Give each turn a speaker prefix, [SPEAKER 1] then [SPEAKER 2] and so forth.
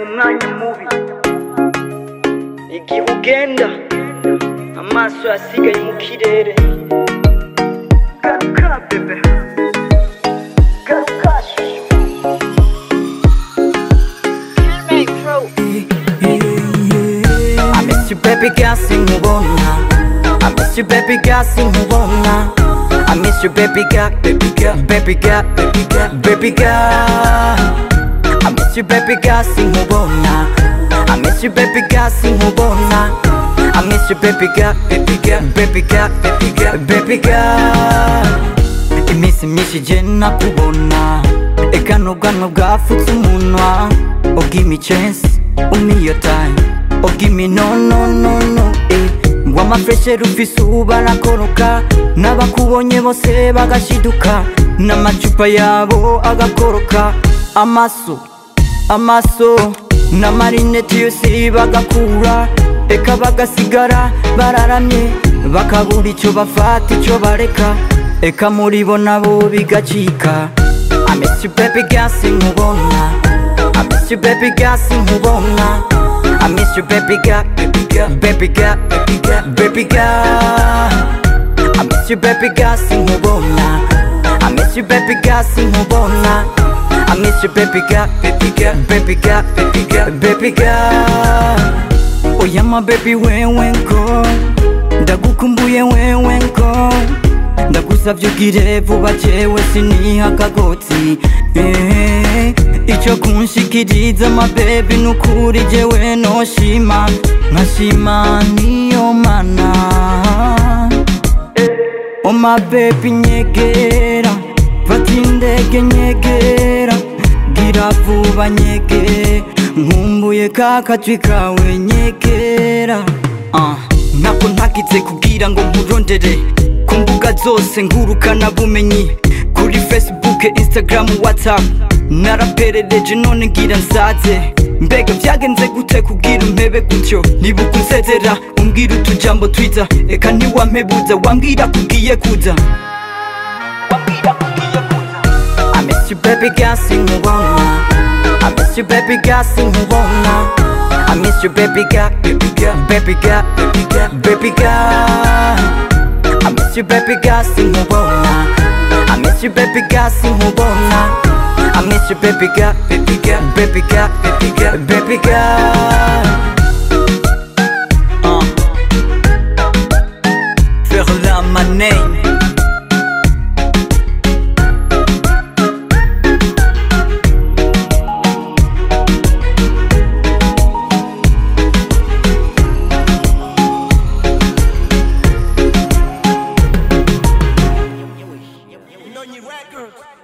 [SPEAKER 1] mu mwanya mubi igihe ugenda amaso yasigaye mu kirere garuka bebe garuka shushu
[SPEAKER 2] I miss you baby girl sinkubona I miss you baby girl sinkubona I miss you baby girl baby girl baby girl baby girl baby girl I miss you baby girl sinkubona I miss you baby girl sinkubona I miss you baby girl baby girl baby girl baby girl baby girl iminsi myinshi je nakubona eka n'ubwanwa bwafutse umunwa oh give me chance oh me your time oh give me no no no no eh ngo amafreshere ufise ubu arakoroka n'abakubonye bose bagashiduka n'amacupa yabo agakoroka amaso amaso n'amarineti yose bagakura eka bagasigara bararamye bakabura icyo bafata icyo bareka eka muri bo nabo bigacika I miss you baby girl sinkubona I miss you baby girl sinkubona I miss you baby girl baby girl baby girl baby girl baby girl I miss you baby girl sinkubona I miss you baby girl sinkubona I miss you baby girl baby girl baby girl baby girl baby girl Oya my baby wewe ngo ndagukumbuye wewe ngo ndagusavye ugire vuba jewe siniha akagotsi eh, ico kunshikiriza mabebi nukuri jewe noshima nkashima niyo mana Oh my baby nyegera fata indege nyegera gira vuba nyege nkumbuye ka kajwi kawe nyegera uh. ntabwo ntagize kugira ngo nkurondere ku mbuga zose ngurukana bumenyi kuri facebook instagram whatsapp naraperereje none ngira nsaze mbega byagenze gute kubwira umpebe gutyo nibuka unsezera umbwira utujambo twiza eka ntiwampebuza wambwira kugiye kuza wambwira kugiye kuza I miss you baby girl sinkubona I miss you baby girl sinkubona I miss you baby girl baby girl baby girl baby girl baby girl I miss you baby girl sinkubona I miss you baby girl sinkubona I miss you baby girl baby girl baby girl baby girl baby girl uh. Faire my name
[SPEAKER 3] Nonyi Records.